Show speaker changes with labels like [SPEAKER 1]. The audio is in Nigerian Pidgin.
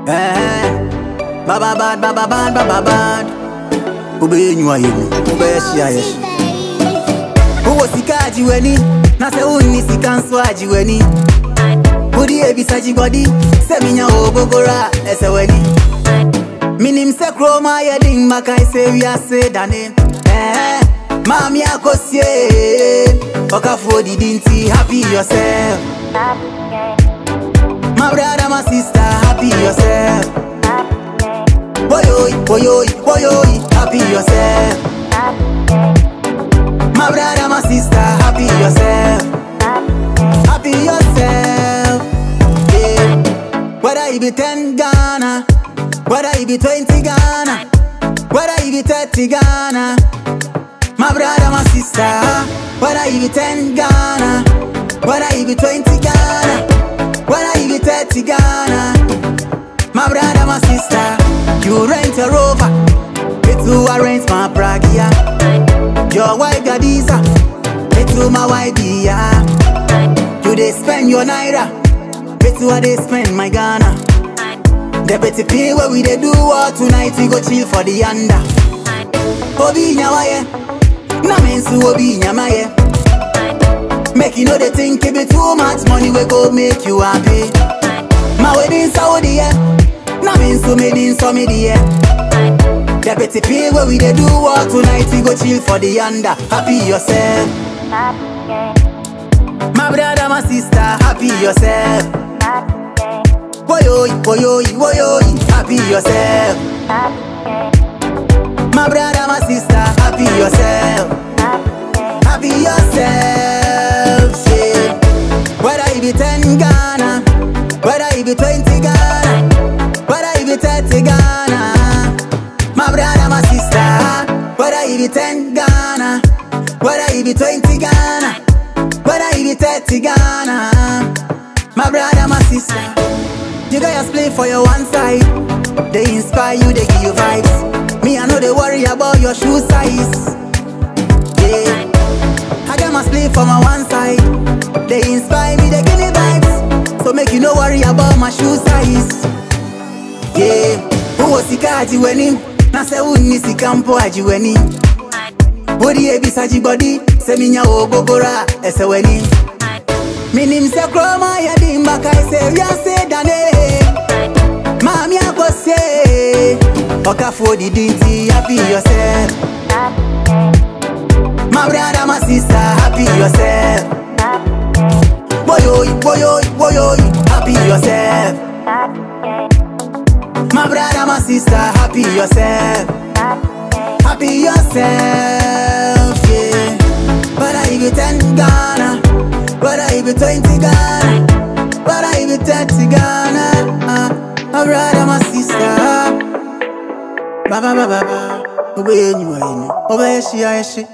[SPEAKER 1] Eh, baba bad, baba bad, baba bad. Ube nyua yenu, ube yeshi ya yeshi. Uwo sika ajiweni, na se uni sika nso ajiweni. Udi ebisa jigodi, se minya obogora eseweni. Minim se kroma yedin maka ise wiase dane. Eh, mami akosie, okafu odidi nti happy yourself. My brother, my sister, happy yourself. Boyoy, boyoy, boyoy, happy yourself. My brother, my sister, happy yourself. Happy yourself. Yeah. Whether you be 10 Ghana, whether you be 20 Ghana, whether you be 30 Ghana. My brother, my sister, whether you be 10 Ghana, whether you be 20 Ghana, whether you be 30 Ghana. My brother, my sister, you rent a rover, it to arrange my pragia. Your wife Gadiza, it to my wife Dia. You they spend your naira, it to they spend my Ghana. The betty pay where we they do all tonight, we go chill for the under. Obi nyawaye, na mensu obi nyamaye. Make you know they think it be too much money we go make you happy. My wedding Saudi yeah, na mensu made so me the The petty pay where we they do all tonight, we go chill for the under. Happy yourself, my brother, my sister, happy yourself. Boyoy, boyoy, boyoy, happy yourself. My brother, my sister, happy yourself. Happy yourself, yeah. Whether you be 10 Ghana, whether you be 20 Ghana, whether you be 30 Ghana. My brother, my sister, whether you be 10 Ghana, whether you be 20 Ghana, whether you be 30 Ghana. My brother, my sister, you got your split for your one side. They inspire you, they give you vibes. Me, I know they worry about your shoe size. Yeah. I got my split for my one side. They inspire me, they give me vibes. So make you no worry about my shoe size. Yeah. Uwo sika ajiweni, na se uni sika mpo ajiweni. Body ebisa jibody, se minya ogogora eseweni. Minim se kroma yedi mbaka ese wiase dane. Mami akose, okafu didi nti happy yourself. My brother, my sister, happy yourself. Boyoy, boyoy, boyoy, happy yourself. My brother, my sister, happy yourself. Happy yourself, yeah. Whether you be 10 Ghana, whether you be 20 Ghana, whether you be 30 Ghana. Uh, my brother, my sister. Ba ba ba ba ba. Obe yenyu wa yenyu. Obe yeshi ya yeshi.